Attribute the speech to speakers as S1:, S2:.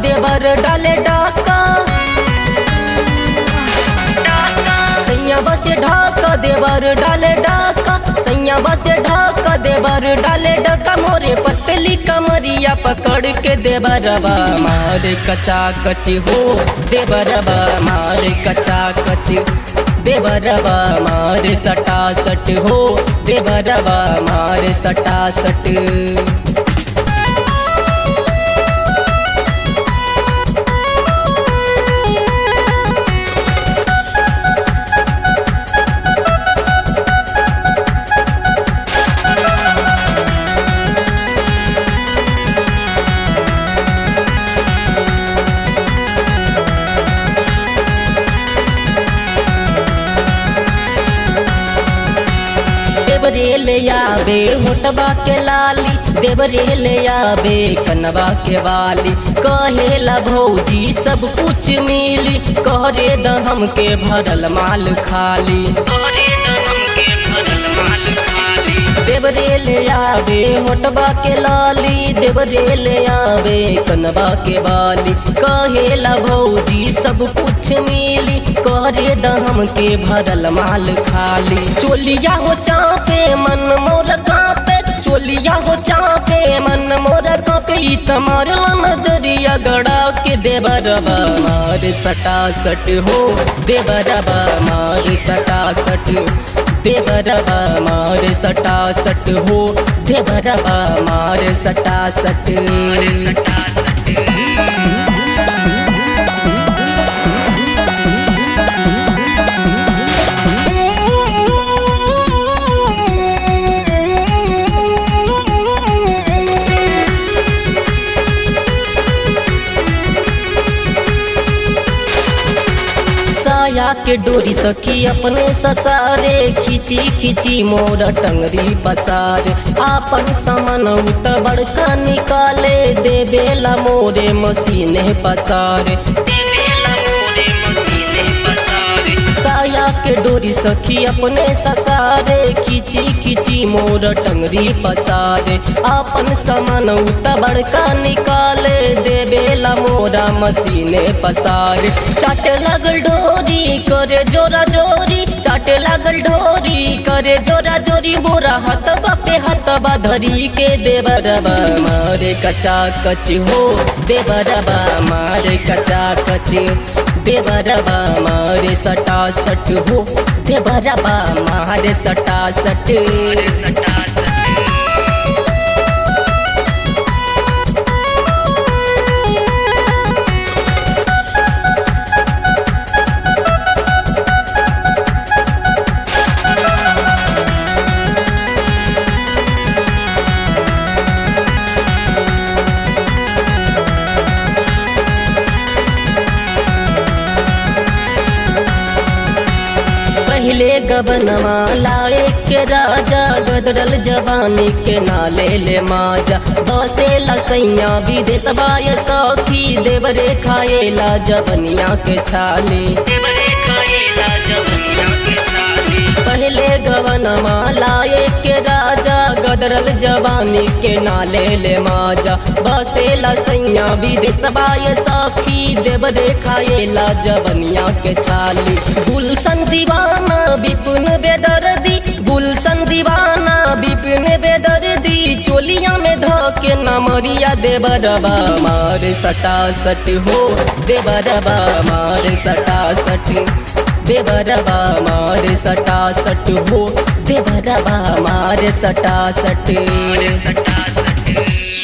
S1: देवर डाले डाका सैया बसे ढाका देवर डाले डाका सैया बसे ढाका देवर डाले डाका मोरे पतली कमरिया पकड़ के देवरबा मारे कचा कची हो देवरबा मारे कचा कची देवरबा मारे सटा सट हो देवरबा मारे सटा सट देवरे ले आबे मोटबा के लाली देवरे ले आबे कनवा के वाली कहेला भौजी सब कुछ मिली कहरे द हमके भरल माल खाली कहरे द हमके भरल माल खाली देवरे ले आबे मोटबा के लाली देवरे ले आबे कनवा के वाली कहेला भौजी सब कुछ मिली करे द हमके भरल माल खाली चोलिया हो चापे मन मोर कापे चोलिया हो चापे मन मोर कापे ई तमारला नजरिया गड़ा के देवरबा मार सटा सट हो देवरबा मार सटा सट देवरबा मार सटा सट हो देवरबा मार सटा सट सटा साया के डोरी सखी अपने ससारे खिची खिची मोर टंगरी पसारे आपन सामान उत बड़का निकाले देवेला मोरे मसीने पसारे साया के डोरी सखी अपने ससारे खिची खिची मोर टंगरी पसारे आपन सामान उत बड़का निकाले देवेला मोरा मसीने पसारे चाट लगल डोरी करे जोरा जोरी चाट लगल डोरी करे जोरा जोरी मोरा हाथ बापे हाथ धरी के देवरबा मारे कचा कच हो देवरबा मारे कचा कच देवरबा मारे सटा सट हो देवरबा मारे सटा सट सटा सट पहले गबनमा लाए के राजा गदरल जवानी के नाले ले माजा बसे लसैया विदेश बाय सखी देवरे खाएला जवनिया के छाले देवरे खाएला जवनिया के छाले पहले गवनमा लाए के राजा गदरल जवानी के नाले ले माजा बसे लसैया विदेश बाय सखी देवरे खाएला जवनिया के छाली गुलशन दीवाना विपुन बेदर्दी गुलशन दीवाना विपिन बेदर्दी चोलिया में धके नमरिया देवरबा मार सटा सट हो देवरबा मार सटा सट देवरबा मार सटा सट हो देवरबा मार सटा सट सटा सट